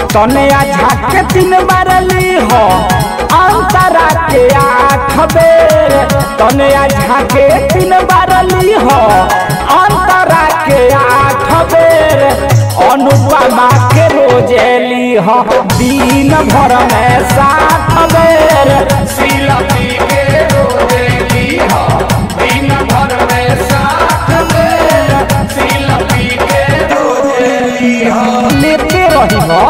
तने झाके तीन बार ली हो अंतरा के आठ बेर तने झाके तीन बार ली हो अंतरा के आठ बेर अनुपमा के रोजे ली हो दिन भर में सात बेर सिलपी के रोजे ली हो दिन भर में साथ बेर सिलपी के रोजे ली हो लेते रही हो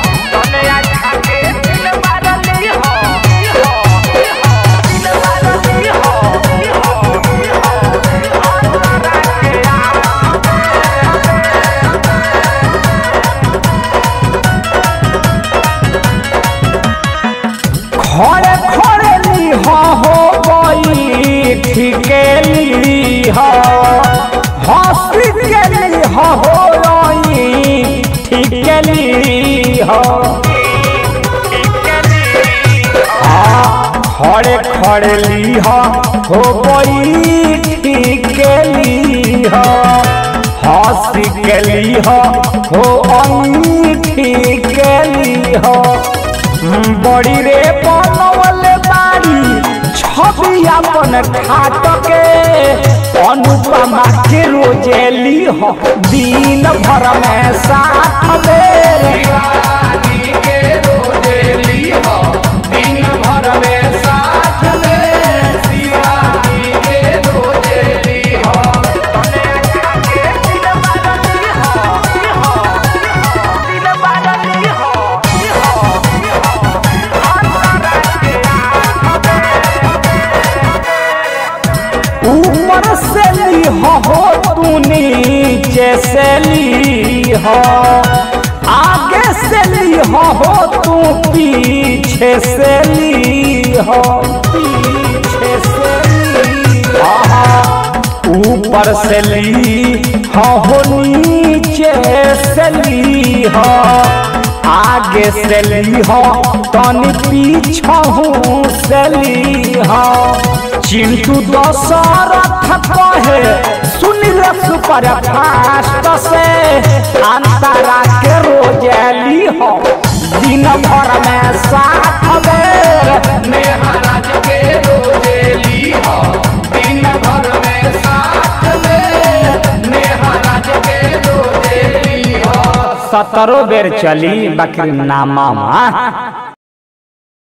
खड़े खड़े ली हो हो गई ठीके ली हो हंसी के ली हो हो गई ठीके ली हो हाँ, खड़े खड़े ली हो हो गई ठीके ली हो हंसी के ली हो हो गई ठीके ली हो बड़ी रे बनवल बाड़ी छवि अपन खाट के अनुपमा के रोजेली हो दिन भर में साथ बेर शिवाजी के रोजे ली हो दिन भर में साथ बेर शिवाजी के रोजे ली हो ऊपर से ली हो हो तू नीचे से ली हो आगे से ली हो हो तू पीछे से ली हो पीछे से ली हो ऊपर से ली हो हो नीचे से ली हो आगे से ली हो तनी पीछहू से ली हो चिंटू दशरथ कहे सुनिल सुपर फास्ट से अंतरा के रोजेली हो दिन भर में साथ बेर महाराज के रोजे ली हो दिन भर में साथ बेर महाराज के रोजे ली हो सतरो बेर चली बाकी नामा